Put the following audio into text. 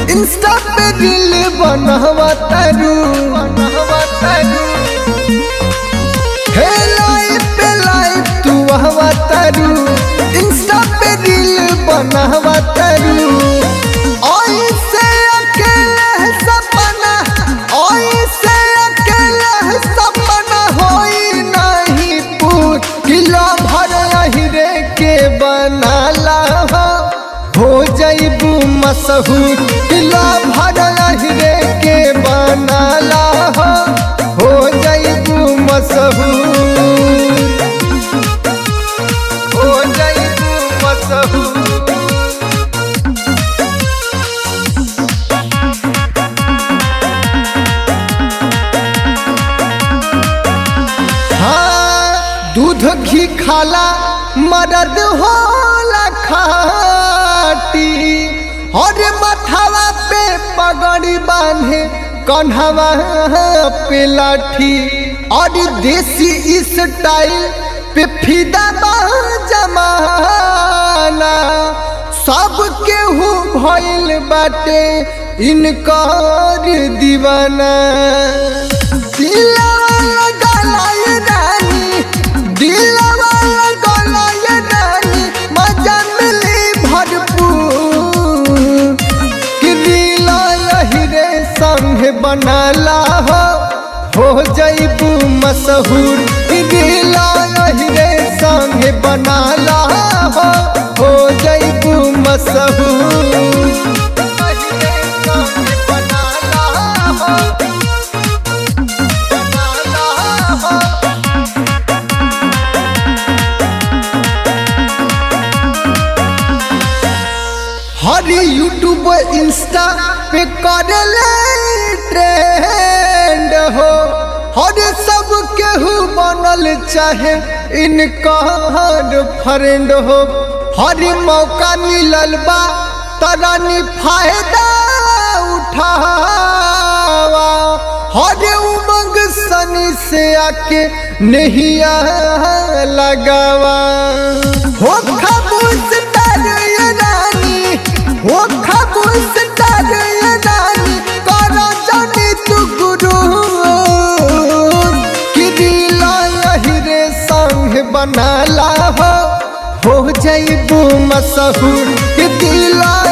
Insta पे दिल बनवा तारू बनवा तारू हे लाइफ पे लाइफ तू हवा तारू इंस्टा पे दिल बनवा तारू ओई से अकेले सपना ओई से अकेले सपना होई नहीं पूर किलो भर हीरे के बनाला हो हो जैबू मशहूर किलो भर हीरे के बनाला हो हो जैबू मशहूर हो जैबू मशहूर हाँ दूध घी खाला मदद होला खाटी और मथावा पे पगड़ी बांधे कन्हवा पे लाठी और देसी स्टाइल पे फिदा बा जमाना सब केहू भइल बाटे इनकर दीवाना दिलवा लगाए रानी दिलवा लगाए रानी मजा मिली भरपूर कि दिल हीरे संग बनाला हो हो जैबू मशहूर कि दिल हीरे संग बनाला हो हो जैबू मशहूर हीरे संग बनाला हो हर यूट्यूब इंस्टा पे करले ट्रेंड हो हर सब केहू बनल चाहे इनकर फ्रेंड हो हर मौका मिलल बा तरानी फायदा उठावा हर उमंग सनी से आके नहिया लगावा हो खामोश तर ये रानी हो खामोश तर ये रानी करो जानी तू गुरु कि दिल हीरे संग बनाला हो हो जैबू मशहूर कि दिल